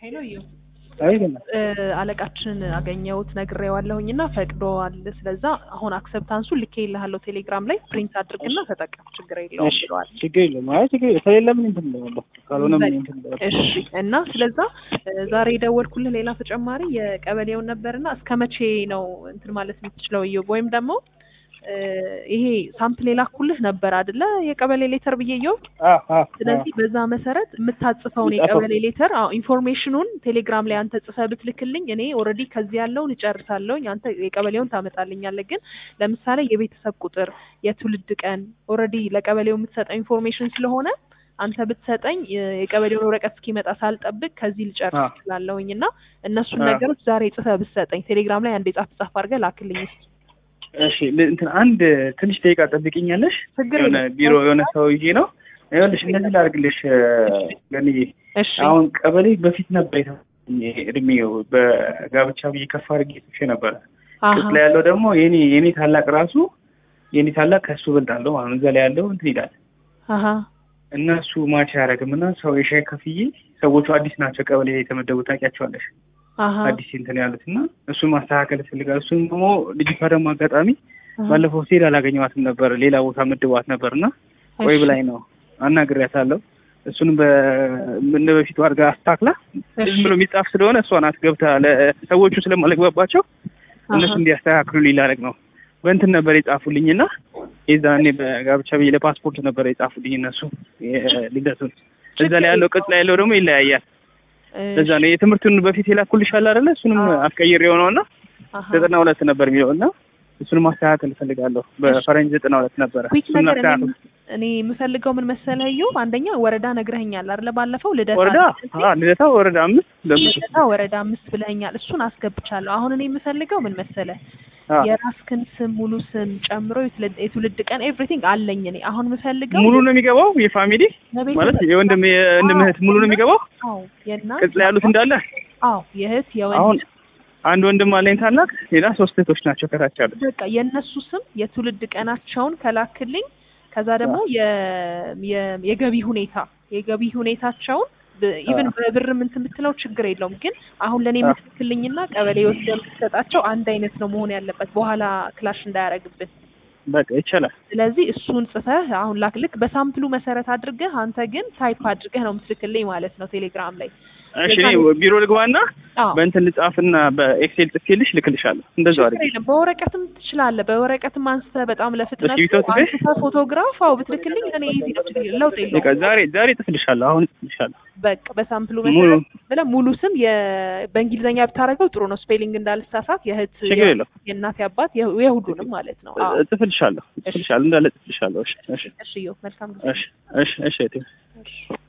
ሄሎ እዩ አይደለም አለቃችንን አገኘሁት ነግሬዋለሁኝ እና ፈቅዶዋል። ስለዛ አሁን አክሰፕታንሱ ልኬልሃለሁ ቴሌግራም ላይ ፕሪንት አድርግና ተጠቀም ችግር የለውም እሺ፣ ብለዋል። ችግር የለውም። አይ ችግር የለም። ከሌለ ምን እንትን እለዋለሁ፣ ካልሆነ ምን እንትን እለዋለሁ። እሺ እና ስለዛ እ ዛሬ የደወልኩልህ ሌላ ተጨማሪ የቀበሌውን ነበርና እስከ መቼ ነው እንትን ማለት የምትችለው እዩ ወይም ደግሞ እ ይሄ ሳምፕል የላኩልህ ነበር አይደለ የቀበሌ ሌተር ብዬ እየው አ አ ስለዚህ በዛ መሰረት የምታጽፈውን የጻፈው- የቀበሌ ሌተር አዎ ኢንፎርሜሽኑን ቴሌግራም ላይ አንተ ጽፈህ ብትልክልኝ እኔ ኦልሬዲ ከዚህ ያለውን እጨርሳለሁኝ አንተ የቀበሌውን ታመጣልኛለህ ግን ለምሳሌ የቤተሰብ ቁጥር የትውልድ ቀን ኦልሬዲ ለቀበሌው የምትሰጠው ኢንፎርሜሽን ስለሆነ አንተ ብትሰጠኝ የ- የቀበሌውን ወረቀት እስኪመጣ ሳልጠብቅ ከዚህ ልጨርስ አ እችላለሁኝ እና እነሱን አ ነገሮች ዛሬ ጽፈህ ብትሰጠኝ ቴሌግራም ላይ አንዴ ጻፍ ጻፍ አድርገህ ላክልኝ እስኪ እሺ ል- እንትን አንድ ትንሽ ደቂቃ ጠብቂኛለሽ። ችግር የሆነ የለም ቢሮ የሆነ ሰው ይዤ ነው። ይኸውልሽ እንደዚህ ላድርግልሽ ገንዬ፣ እሺ አሁን ቀበሌ በፊት ነበር የተሰጠኝ እድሜው በጋብቻ ብዬ ከፍ አድርጌ ጽፌ ነበረ። አሀ ቅጽ ላይ ያለው ደግሞ የኔ የኔ ታላቅ ራሱ የኔ ታላቅ ከሱ እበልጣለሁ ማለት ነው። እዛ ላይ ያለው እንትን ይላል አሀ እና እሱ ማች አያደርግም እና ሰው የሻይ ከፍዬ ሰዎቹ አዲስ ናቸው ቀበሌ የተመደቡ ታውቂያቸዋለሽ አሀ አዲስ እንትን ያሉት እና እሱን ማስተካከል ይፈልጋል። እሱም ደግሞ ልጅቷ ደግሞ አጋጣሚ አሀ። ባለፈው ሲሄድ አላገኘዋትም ነበር ሌላ ቦታ ምድቧት ነበር እና ቆይ እሺ። ብላኝ ነው አናግሬያታለሁ። እሱንም በምን በፊቱ አድርጋ አስታክላ እሺ። ዝም ብሎ የሚጻፍ ስለሆነ እሷ ናት ገብታ ለሰዎቹ ስለማለግባባቸው እነሱ አሀ። እንዲያስተካክሉ ሊላረግ ነው። በእንትን ነበር የጻፉልኝ እና የዛኔ በጋብቻ ብዬ ለፓስፖርት ነበር የጻፉልኝ እነሱ የልደቱን። እዛ ላይ ያለው ቅጽ ላይ ያለው ደግሞ ይለያያል። ለዛ ነው የትምህርቱን በፊት የላኩልሽ አለ አይደለ? እሱንም አዎ። አስቀይር የሆነው እና አሀ። ዘጠና ሁለት ነበር የሚለው እና እሱን ማስተካከል እፈልጋለሁ። በፈረንጅ ዘጠና ሁለት ነበረ። ኩዊክ እሱን ነገር አስተካክል። እኔ እኔ የምፈልገው ምን መሰለህ እዩ አንደኛ ወረዳ ነግረኸኛል አይደለ ባለፈው ልደታ ወረዳ አይደል? አ ልደታ ወረዳ አምስት ለምን ልደታ ወረዳ አምስት ብለኸኛል እሱን አስገብቻለሁ አሁን እኔ የምፈልገው ምን መሰለህ አ የራስክን ስም ሙሉ ስም ጨምሮ የትውልድ- የትውልድ ቀን ኤቭሪቲንግ አለኝ እኔ አሁን የምፈልገው ሙሉ ነው የሚገባው የፋሚሊ የቤተሰብ- ማለት የወንድም የወንድም እህት ሙሉ ነው የሚገባው አዎ የእናት ቅጽ ላይ ያሉት እንዳለ አዎ የእህት አሁን የወንድ አንድ ወንድም አለኝ ታላቅ፣ ሌላ ሶስት እህቶች ናቸው ከታች ያሉት። በቃ የእነሱ ስም የትውልድ ቀናቸውን ከላክልኝ ከዛ ደግሞ የ- የ- የገቢ ሁኔታ የገቢ ሁኔታቸውን ኢቨን በብር እንትን ብትለው ችግር የለውም ግን አሁን ለእኔ አ የምትልክልኝና ቀበሌ ወስደህ የምትሰጣቸው አንድ አይነት ነው መሆን ያለበት በኋላ ክላሽ እንዳያደርግብን በቃ ይቻላል። ስለዚህ እሱን ጽፈህ አሁን ላክልክ በሳምፕሉ መሰረት አድርገህ አንተ ግን ታይፕ አድርገህ ነው የምትልክልኝ ማለት ነው ቴሌግራም ላይ እሺ እኔ ቢሮ ልግባና አዎ በእንትን ልጻፍና በኤክሴል ጽፌልሽ ልክልሻለሁ። እንደዛው ችግር አድርጊ። የለም በወረቀትም ትችላለህ በወረቀትም አንስተህ በጣም ለፍጥነቱ በእስክሪብቶ ጽፌ? አንስተህ ፎቶግራፍ አው ብትልክልኝ እኔ ኢዚ ነው ችግር የለም ለውጥ በቃ የለውም ዛሬ ዛሬ ጽፍልሻለሁ። አሁን ጽፍልሻለሁ። በቃ በሳምፕሉ ሙሉ መሰረት ብለህ ሙሉ ስም የ- በእንግሊዝኛ ብታደርገው ጥሩ ነው ስፔሊንግ እንዳልሳሳት የእህት ችግር የለውም። የእናት የአባት የ- የሁሉንም ማለት ነው አዎ ጽፍልሻለሁ። ጽፍልሻለሁ እንዳለ ጽፍልሻለሁ። እሺ እሺ እሺ ዮ መልካም ጊዜ እሺ እሺ እሺ እህቴ። እሺ